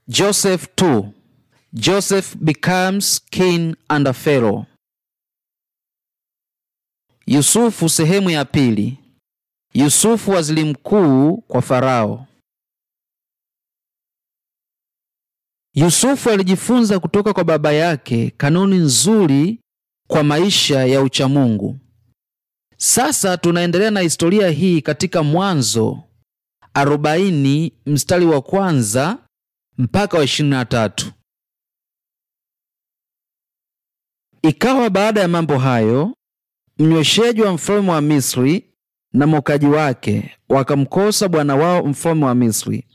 Joseph 2 Joseph becomes king under Pharaoh. Yusufu sehemu ya pili. Yusufu waziri mkuu kwa Farao. Yusufu alijifunza kutoka kwa baba yake kanuni nzuri kwa maisha ya uchamungu. Sasa tunaendelea na historia hii katika Mwanzo 40 mstari wa kwanza mpaka wa 23. Ikawa baada ya mambo hayo, mnywesheji wa mfalme wa Misri na mokaji wake wakamkosa bwana wao mfalme wa Misri.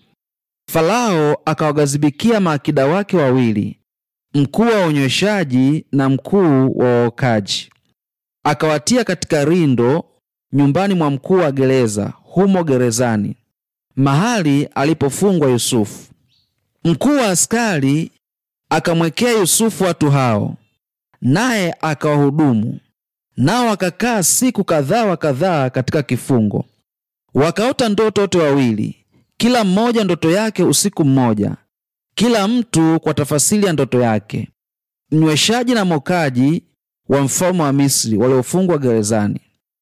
Farao akawagazibikia maakida wake wawili, mkuu wa unyweshaji na mkuu wa waokaji, akawatia katika rindo nyumbani mwa mkuu wa gereza, humo gerezani, mahali alipofungwa Yusufu. Mkuu wa askari akamwekea Yusufu watu hao, naye akawahudumu nao. Wakakaa siku kadhaa wa kadhaa katika kifungo. Wakaota ndoto wote wawili, kila mmoja ndoto yake usiku mmoja, kila mtu kwa tafasiri ya ndoto yake, mnyweshaji na mokaji wa mfalme wa Misri waliofungwa gerezani.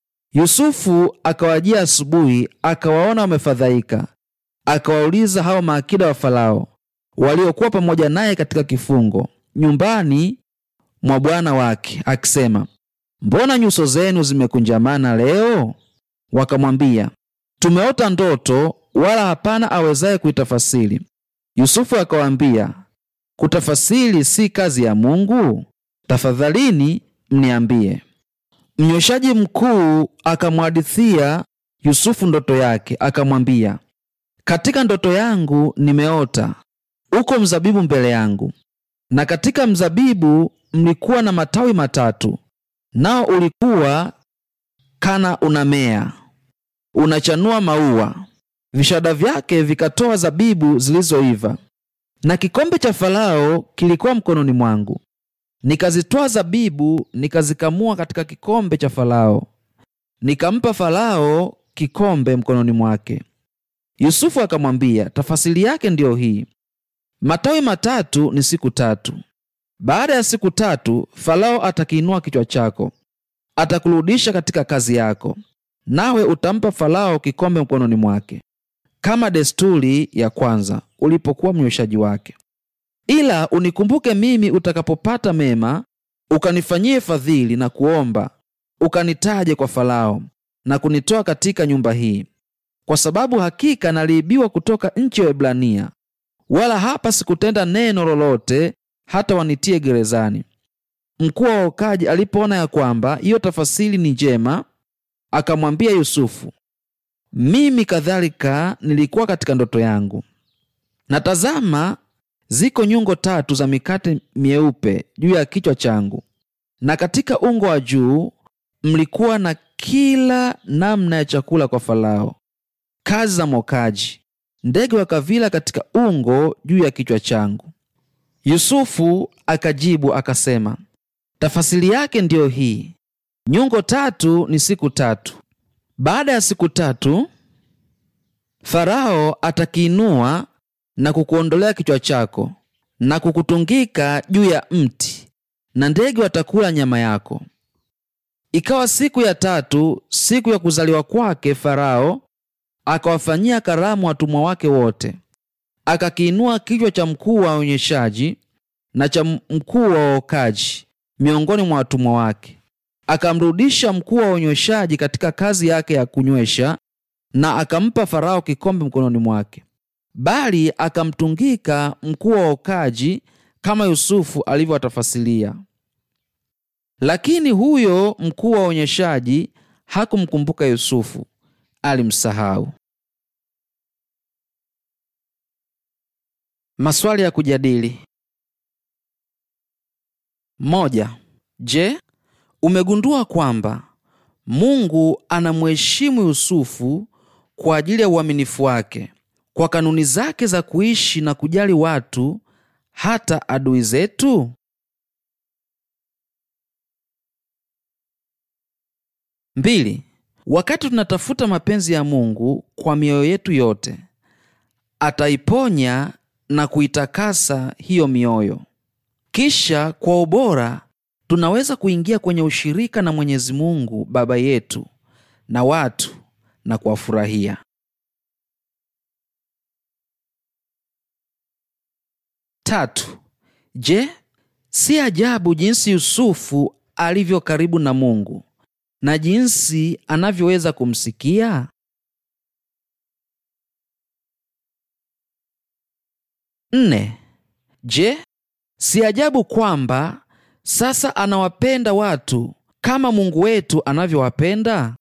Yusufu akawajia asubuhi, akawaona wamefadhaika. Akawauliza hao maakida wa Farao waliokuwa pamoja naye katika kifungo nyumbani mwa bwana wake, akisema, mbona nyuso zenu zimekunjamana leo? Wakamwambia, tumeota ndoto, wala hapana awezaye kuitafasiri. Yusufu akawaambia, kutafasiri si kazi ya Mungu? Tafadhalini mniambie. Mnyweshaji mkuu akamhadithia Yusufu ndoto yake, akamwambia, katika ndoto yangu nimeota uko mzabibu mbele yangu, na katika mzabibu mlikuwa na matawi matatu, nao ulikuwa kana unamea, unachanua maua, vishada vyake vikatoa zabibu zilizoiva. Na kikombe cha Farao kilikuwa mkononi mwangu, nikazitoa zabibu nikazikamua katika kikombe cha Farao, nikampa Farao kikombe mkononi mwake. Yusufu akamwambia, tafasiri yake ndiyo hii: matawi matatu ni siku tatu. Baada ya siku tatu, Farao atakiinua kichwa chako, atakurudisha katika kazi yako, nawe utampa Farao kikombe mkononi mwake, kama desturi ya kwanza ulipokuwa mnyweshaji wake. Ila unikumbuke mimi utakapopata mema, ukanifanyie fadhili na kuomba, ukanitaje kwa Farao na kunitoa katika nyumba hii, kwa sababu hakika naliibiwa kutoka nchi ya Waebrania, wala hapa sikutenda neno lolote hata wanitie gerezani. Mkuu wa waokaji alipoona ya kwamba hiyo tafasiri ni njema, akamwambia Yusufu, mimi kadhalika nilikuwa katika ndoto yangu, na tazama, ziko nyungo tatu za mikate myeupe juu ya kichwa changu, na katika ungo wa juu mlikuwa na kila namna ya chakula kwa Farao, kazi za mokaji. Ndege wakavila katika ungo juu ya kichwa changu. Yusufu akajibu akasema, tafasiri yake ndiyo hii: nyungo tatu ni siku tatu. Baada ya siku tatu, Farao atakiinua na kukuondolea kichwa chako na kukutungika juu ya mti, na ndege watakula nyama yako. Ikawa siku ya tatu, siku ya kuzaliwa kwake, Farao akawafanyia karamu watumwa wake wote. Akakiinua kichwa cha mkuu wa onyeshaji na cha mkuu wa waokaji miongoni mwa watumwa wake, akamrudisha mkuu wa unyweshaji katika kazi yake ya kunywesha, na akampa Farao kikombe mkononi mwake, bali akamtungika mkuu wa waokaji kama Yusufu alivyowatafasiria. Lakini huyo mkuu wa onyeshaji hakumkumbuka Yusufu, alimsahau. Maswali ya kujadili. Moja. Je, umegundua kwamba Mungu anamheshimu Yusufu kwa ajili ya uaminifu wake kwa kanuni zake za kuishi na kujali watu hata adui zetu? Mbili. Wakati tunatafuta mapenzi ya Mungu kwa mioyo yetu yote, ataiponya na kuitakasa hiyo mioyo. Kisha kwa ubora tunaweza kuingia kwenye ushirika na Mwenyezi Mungu Baba yetu na watu na kuwafurahia. Tatu. Je, si ajabu jinsi Yusufu alivyo karibu na Mungu na jinsi anavyoweza kumsikia? Nne. Je, si ajabu kwamba sasa anawapenda watu kama Mungu wetu anavyowapenda?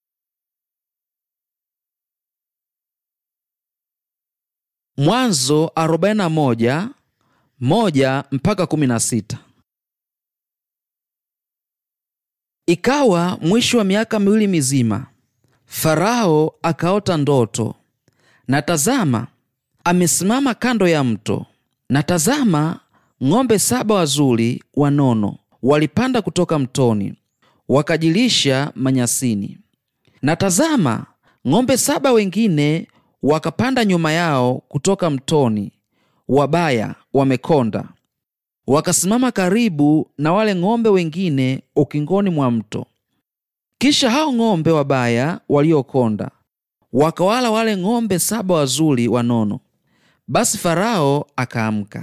Mwanzo 41 moja mpaka kumi na sita. Ikawa mwisho wa miaka miwili mizima, Farao akaota ndoto, na tazama, amesimama kando ya mto, na tazama, ng'ombe saba wazuri wanono walipanda kutoka mtoni, wakajilisha manyasini. Na tazama, ng'ombe saba wengine wakapanda nyuma yao kutoka mtoni, wabaya wamekonda, wakasimama karibu na wale ng'ombe wengine ukingoni mwa mto. Kisha hao ng'ombe wabaya waliokonda wakawala wale ng'ombe saba wazuri wanono. Basi Farao akaamka,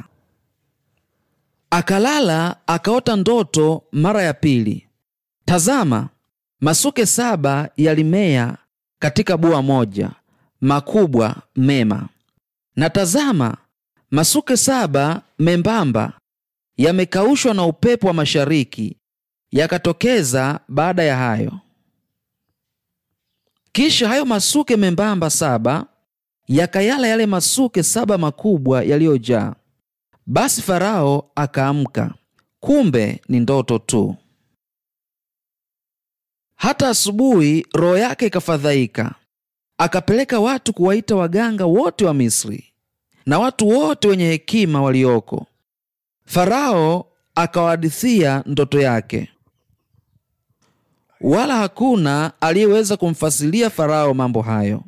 akalala, akaota ndoto mara ya pili. Tazama, masuke saba yalimea katika bua moja, makubwa mema. Na tazama, masuke saba membamba yamekaushwa na upepo wa mashariki, yakatokeza baada ya hayo. Kisha hayo masuke membamba saba yakayala yale masuke saba makubwa yaliyojaa. Basi Farao akaamka, kumbe ni ndoto tu. Hata asubuhi roho yake ikafadhaika, akapeleka watu kuwaita waganga wote wa Misri na watu wote wenye hekima walioko. Farao akawahadithia ndoto yake, wala hakuna aliyeweza kumfasilia Farao mambo hayo.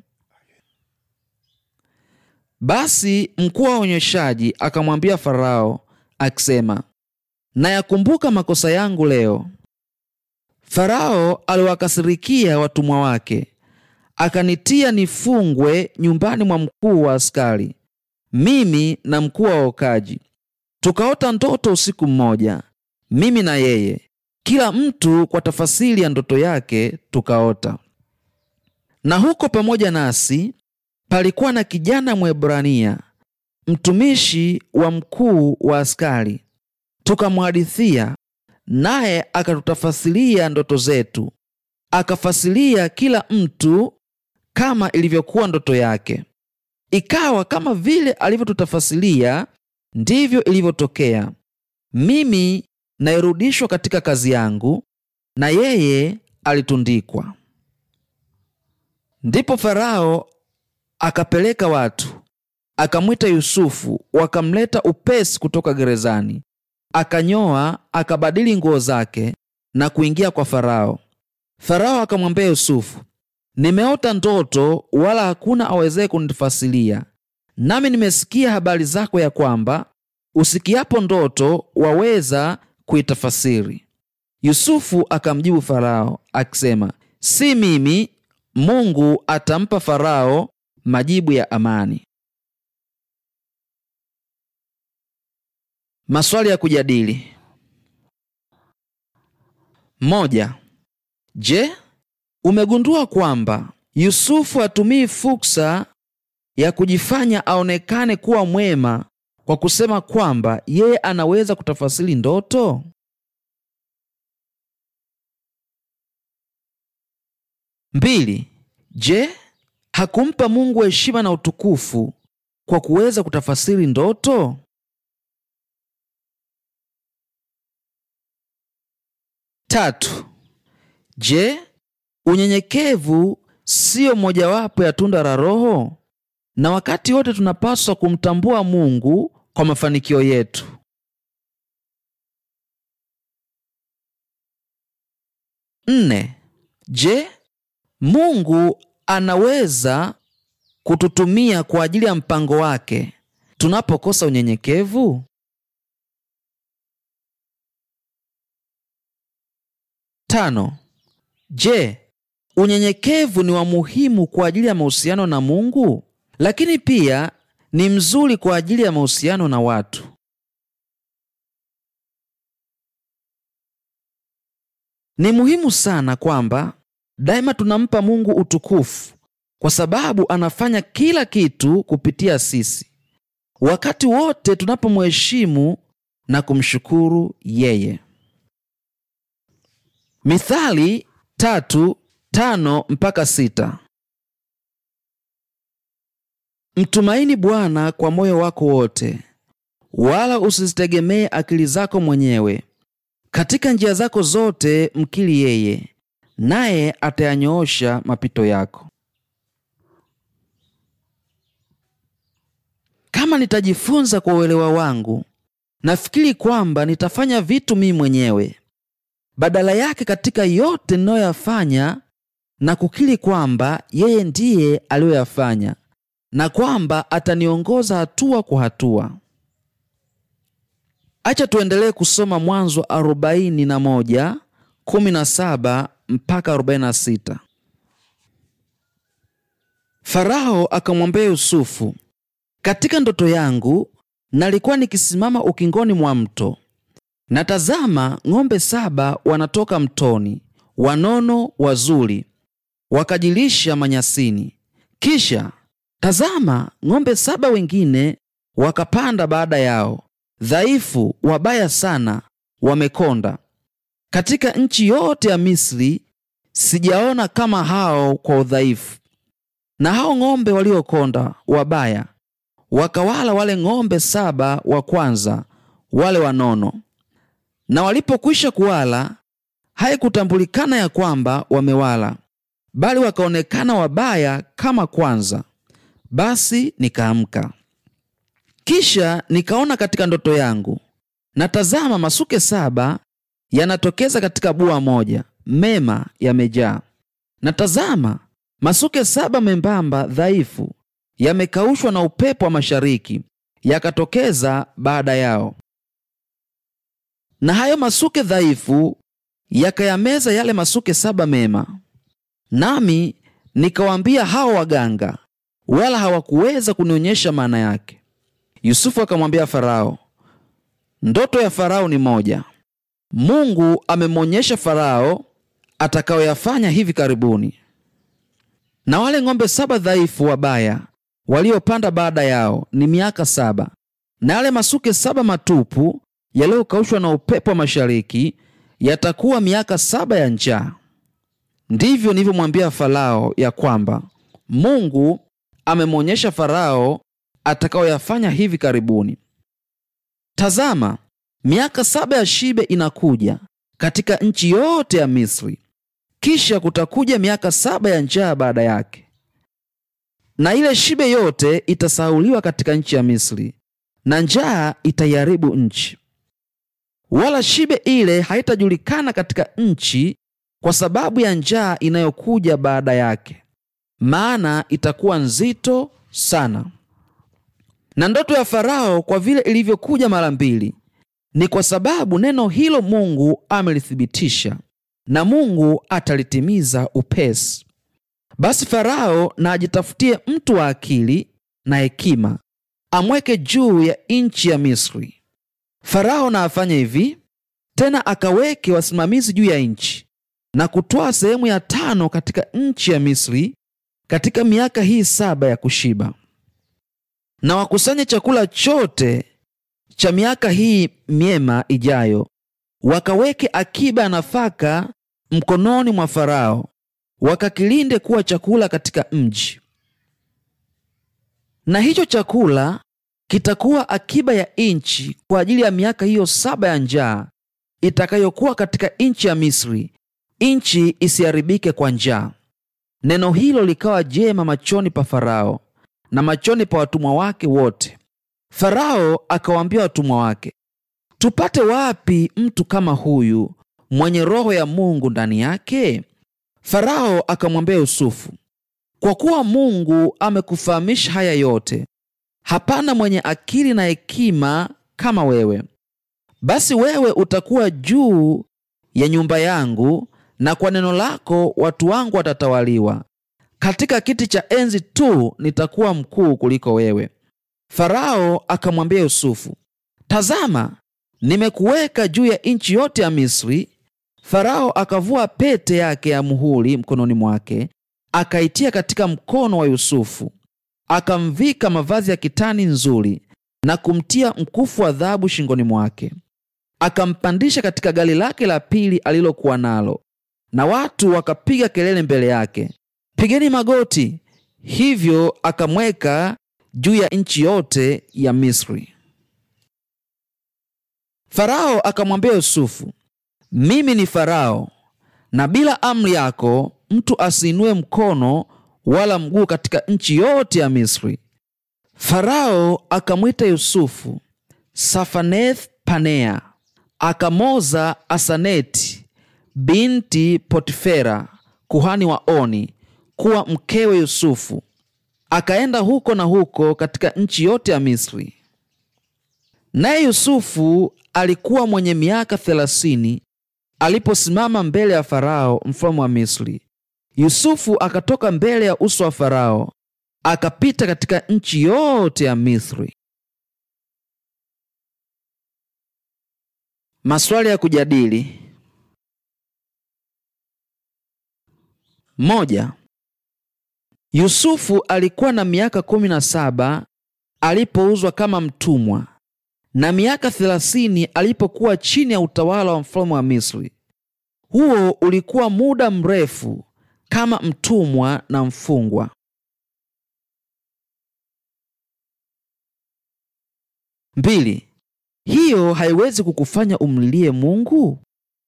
Basi mkuu wa waonyeshaji akamwambia Farao akisema, nayakumbuka makosa yangu leo. Farao aliwakasirikia watumwa wake, akanitia nifungwe nyumbani mwa mkuu wa askari, mimi na mkuu wa waokaji. Tukaota ndoto usiku mmoja, mimi na yeye, kila mtu kwa tafasiri ya ndoto yake tukaota. Na huko pamoja nasi palikuwa na kijana Mwebrania, mtumishi wa mkuu wa askari. Tukamhadithia, naye akatutafasiria ndoto zetu, akafasiria kila mtu kama ilivyokuwa ndoto yake. Ikawa kama vile alivyotutafasiria ndivyo ilivyotokea. Mimi nairudishwa katika kazi yangu, na yeye alitundikwa. Ndipo Farao akapeleka watu, akamwita Yusufu, wakamleta upesi kutoka gerezani. Akanyoa, akabadili nguo zake na kuingia kwa Farao. Farao akamwambia Yusufu, nimeota ndoto, wala hakuna awezaye kunifasilia. Nami nimesikia habari zako ya kwamba usikiapo ndoto waweza kuitafasiri. Yusufu akamjibu Farao akisema, si mimi. Mungu atampa Farao majibu ya amani. Maswali ya kujadili: moja. Je, umegundua kwamba Yusufu hatumii fursa ya kujifanya aonekane kuwa mwema kwa kusema kwamba yeye anaweza kutafasiri ndoto? Mbili. Je, hakumpa Mungu heshima na utukufu kwa kuweza kutafasiri ndoto? Tatu. Je, unyenyekevu siyo mojawapo ya tunda la Roho? Na wakati wote tunapaswa kumtambua Mungu kwa mafanikio yetu. Nne. Je, Mungu anaweza kututumia kwa ajili ya mpango wake tunapokosa unyenyekevu? Tano. Je, unyenyekevu ni wa muhimu kwa ajili ya mahusiano na Mungu, lakini pia ni mzuri kwa ajili ya mahusiano na watu. Ni muhimu sana kwamba daima tunampa Mungu utukufu kwa sababu anafanya kila kitu kupitia sisi, wakati wote tunapomheshimu na kumshukuru yeye. Mithali tatu tano mpaka sita. Mtumaini Bwana kwa moyo wako wote, wala usizitegemee akili zako mwenyewe. Katika njia zako zote mkiri yeye, naye atayanyoosha mapito yako. Kama nitajifunza kwa uelewa wangu, nafikiri kwamba nitafanya vitu mimi mwenyewe. Badala yake, katika yote ninayoyafanya na kukiri kwamba yeye ndiye aliyoyafanya na kwamba ataniongoza hatua kwa hatua. Acha tuendelee kusoma Mwanzo 41 17 mpaka 46. Farao akamwambia Yusufu, katika ndoto yangu nalikuwa nikisimama ukingoni mwa mto, na tazama, ng'ombe saba wanatoka mtoni, wanono wazuri, wakajilisha manyasini. Kisha tazama, ng'ombe saba wengine wakapanda baada yao, dhaifu, wabaya sana, wamekonda. Katika nchi yote ya Misri sijaona kama hao kwa udhaifu. Na hao ng'ombe waliokonda wabaya wakawala wale ng'ombe saba wa kwanza, wale wanono. Na walipokwisha kuwala, haikutambulikana ya kwamba wamewala, bali wakaonekana wabaya kama kwanza. Basi nikaamka. Kisha nikaona katika ndoto yangu, na tazama, masuke saba yanatokeza katika bua moja, mema yamejaa. Na tazama, masuke saba membamba dhaifu yamekaushwa na upepo wa mashariki, yakatokeza baada yao. Na hayo masuke dhaifu yakayameza yale masuke saba mema. Nami nikawaambia hao waganga, wala hawakuweza kunionyesha maana yake. Yusufu akamwambia Farao, ndoto ya Farao ni moja. Mungu amemwonyesha Farao atakayoyafanya hivi karibuni. Na wale ng'ombe saba dhaifu wabaya waliopanda baada yao ni miaka saba, na yale masuke saba matupu yaliyokaushwa na upepo wa mashariki yatakuwa miaka saba ya njaa. Ndivyo nilivyomwambia Farao ya kwamba Mungu amemwonyesha Farao atakayoyafanya hivi karibuni. Tazama, miaka saba ya shibe inakuja katika nchi yote ya Misri, kisha kutakuja miaka saba ya njaa baada yake, na ile shibe yote itasahauliwa katika nchi ya Misri, na njaa itaiharibu nchi, wala shibe ile haitajulikana katika nchi kwa sababu ya njaa inayokuja baada yake, maana itakuwa nzito sana. Na ndoto ya Farao kwa vile ilivyokuja mara mbili, ni kwa sababu neno hilo Mungu amelithibitisha, na Mungu atalitimiza upesi. Basi Farao na ajitafutie mtu wa akili na hekima, amweke juu ya nchi ya Misri. Farao na afanye hivi tena, akaweke wasimamizi juu ya nchi, na kutwaa sehemu ya tano katika nchi ya Misri katika miaka hii saba ya kushiba, na wakusanye chakula chote cha miaka hii myema ijayo, wakaweke akiba ya nafaka mkononi mwa Farao, wakakilinde kuwa chakula katika mji. Na hicho chakula kitakuwa akiba ya nchi kwa ajili ya miaka hiyo saba ya njaa itakayokuwa katika nchi ya Misri, nchi isiharibike kwa njaa. Neno hilo likawa jema machoni pa Farao na machoni pa watumwa wake wote. Farao akawaambia watumwa wake, tupate wapi mtu kama huyu mwenye roho ya Mungu ndani yake? Farao akamwambia Yusufu, kwa kuwa Mungu amekufahamisha haya yote, hapana mwenye akili na hekima kama wewe. Basi wewe utakuwa juu ya nyumba yangu, na kwa neno lako watu wangu watatawaliwa. Katika kiti cha enzi tu nitakuwa mkuu kuliko wewe. Farao akamwambia Yusufu, tazama, nimekuweka juu ya nchi yote ya Misri. Farao akavua pete yake ya muhuri mkononi mwake, akaitia katika mkono wa Yusufu, akamvika mavazi ya kitani nzuri na kumtia mkufu wa dhahabu shingoni mwake, akampandisha katika gari lake la pili alilokuwa nalo, na watu wakapiga kelele mbele yake, pigeni magoti. Hivyo akamweka juu ya nchi yote ya Misri. Farao akamwambia Yusufu, mimi ni Farao, na bila amri yako mtu asiinue mkono wala mguu katika nchi yote ya Misri. Farao akamwita Yusufu Safaneth Panea, akamoza Asaneti binti Potifera kuhani wa Oni kuwa mkewe Yusufu, akaenda huko na huko katika nchi yote ya Misri. Naye Yusufu alikuwa mwenye miaka thelathini aliposimama mbele ya Farao mfalme wa Misri. Yusufu akatoka mbele ya uso wa Farao akapita katika nchi yote ya Misri. Maswali ya kujadili. Moja. Yusufu alikuwa na miaka kumi na saba alipouzwa kama mtumwa na miaka thelathini alipokuwa chini ya utawala wa mfalme wa Misri. Huo ulikuwa muda mrefu kama mtumwa na mfungwa. Mbili. Hiyo haiwezi kukufanya umlilie Mungu?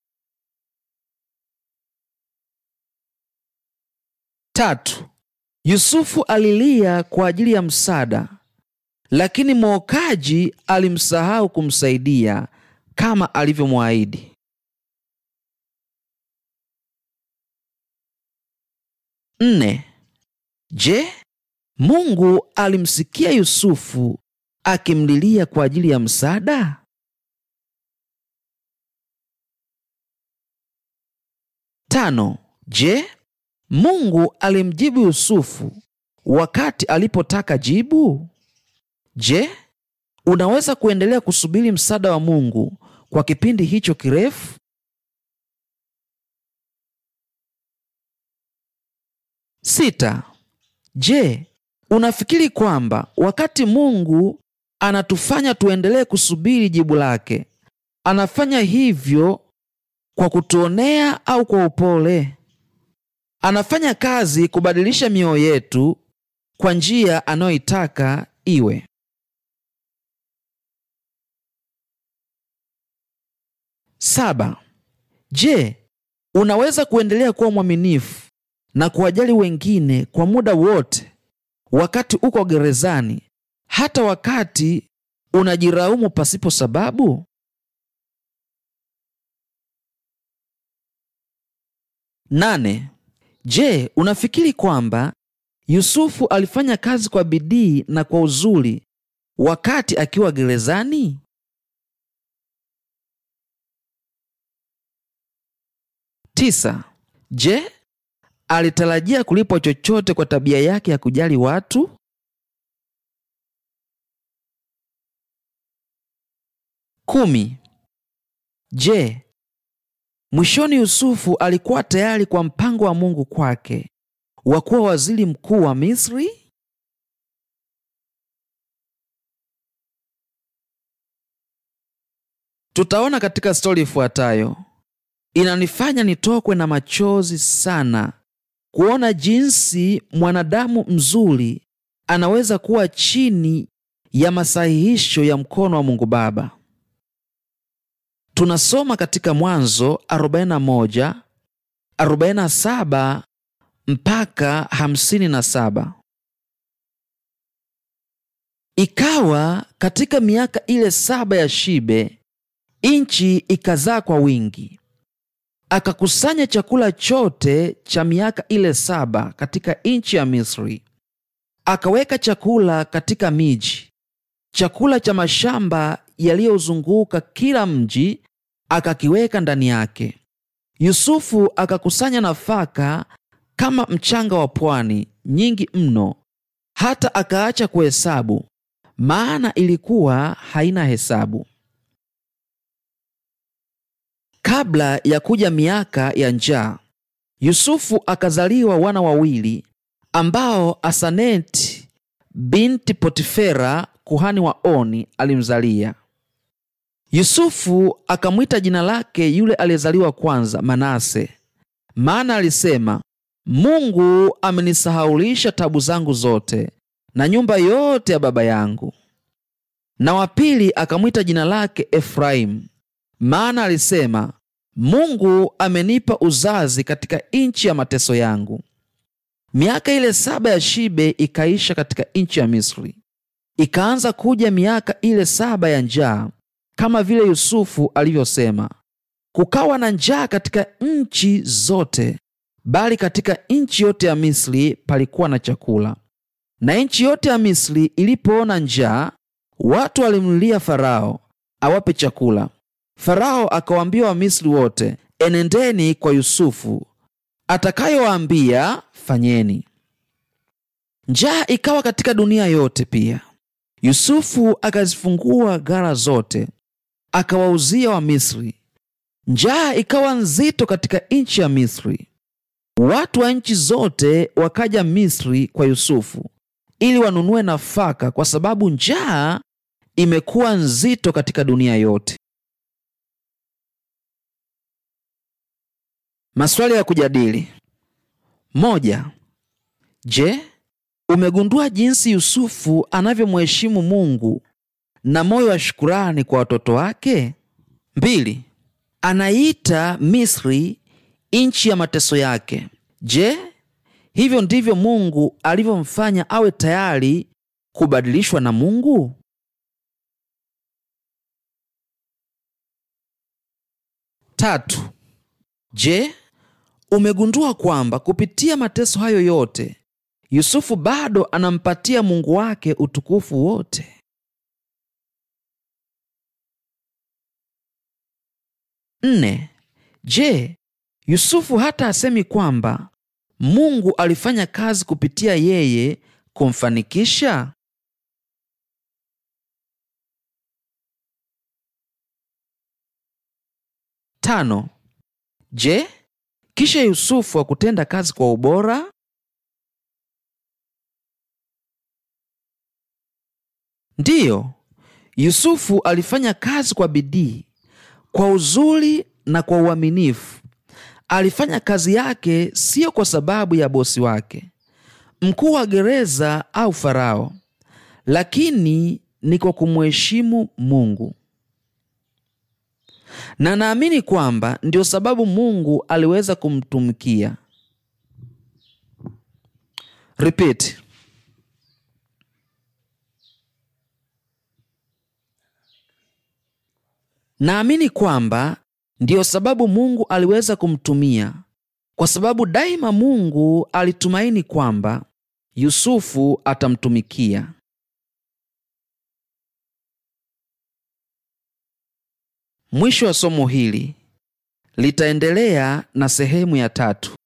Tatu. Yusufu alilia kwa ajili ya msaada, lakini mwokaji alimsahau kumsaidia kama alivyomwahidi. Nne. Je, Mungu alimsikia Yusufu akimlilia kwa ajili ya msaada? Tano. Je, Mungu alimjibu Yusufu wakati alipotaka jibu? Je, unaweza kuendelea kusubiri msaada wa Mungu kwa kipindi hicho kirefu? Sita. Je, unafikiri kwamba wakati Mungu anatufanya tuendelee kusubiri jibu lake, anafanya hivyo kwa kutuonea au kwa upole? Anafanya kazi kubadilisha mioyo yetu kwa njia anayoitaka iwe. Saba. Je, unaweza kuendelea kuwa mwaminifu na kuwajali wengine kwa muda wote wakati uko gerezani, hata wakati unajiraumu pasipo sababu? Nane. Je, unafikiri kwamba Yusufu alifanya kazi kwa bidii na kwa uzuri wakati akiwa gerezani? Tisa. Je, alitarajia kulipwa chochote kwa tabia yake ya kujali watu? Kumi. Je, mwishoni Yusufu alikuwa tayari kwa mpango wa Mungu kwake wa kuwa waziri mkuu wa Misri? Tutaona katika stori ifuatayo. Inanifanya nitokwe na machozi sana kuona jinsi mwanadamu mzuri anaweza kuwa chini ya masahihisho ya mkono wa Mungu Baba. Tunasoma katika Mwanzo 41, 47 mpaka 57. Ikawa katika miaka ile saba ya shibe, nchi ikazaa kwa wingi. Akakusanya chakula chote cha miaka ile saba katika nchi ya Misri, akaweka chakula katika miji, chakula cha mashamba yaliyozunguka kila mji akakiweka ndani yake. Yusufu akakusanya nafaka kama mchanga wa pwani, nyingi mno, hata akaacha kuhesabu, maana ilikuwa haina hesabu. Kabla ya kuja miaka ya njaa, Yusufu akazaliwa wana wawili ambao Asaneti binti Potifera kuhani wa Oni alimzalia. Yusufu akamwita jina lake yule aliyezaliwa kwanza Manase, maana alisema, Mungu amenisahaulisha tabu zangu zote na nyumba yote ya baba yangu. Na wa pili akamwita jina lake Efraimu, maana alisema, Mungu amenipa uzazi katika nchi ya mateso yangu. Miaka ile saba ya shibe ikaisha katika nchi ya Misri. Ikaanza kuja miaka ile saba ya njaa, kama vile Yusufu alivyosema. Kukawa na njaa katika nchi zote, bali katika nchi yote ya Misri palikuwa na chakula. Na nchi yote ya Misri ilipoona njaa, watu walimlilia Farao awape chakula. Farao akawaambia Wamisri wote, enendeni kwa Yusufu, atakayowaambia fanyeni. Njaa ikawa katika dunia yote pia. Yusufu akazifungua ghala zote, akawauzia Wamisri. Njaa ikawa nzito katika nchi ya Misri. Watu wa nchi zote wakaja Misri kwa Yusufu ili wanunue nafaka, kwa sababu njaa imekuwa nzito katika dunia yote. Maswali ya kujadili: moja. Je, umegundua jinsi Yusufu anavyomheshimu Mungu na moyo wa shukurani kwa watoto wake? Mbili. Anaita Misri nchi ya mateso yake. Je, hivyo ndivyo Mungu alivyomfanya awe tayari kubadilishwa na Mungu? Tatu. Je, umegundua kwamba kupitia mateso hayo yote Yusufu bado anampatia Mungu wake utukufu wote? Nne. Je, Yusufu hata asemi kwamba Mungu alifanya kazi kupitia yeye kumfanikisha? Tano. Je, kisha Yusufu hakutenda kazi kwa ubora? Ndiyo, Yusufu alifanya kazi kwa bidii, kwa uzuri na kwa uaminifu. Alifanya kazi yake siyo kwa sababu ya bosi wake, mkuu wa gereza au Farao, lakini ni kwa kumheshimu Mungu. Na naamini kwamba ndio sababu Mungu aliweza kumtumikia. Repeat. Naamini kwamba ndiyo sababu Mungu aliweza kumtumia, kwa sababu daima Mungu alitumaini kwamba Yusufu atamtumikia. Mwisho wa somo hili litaendelea na sehemu ya tatu.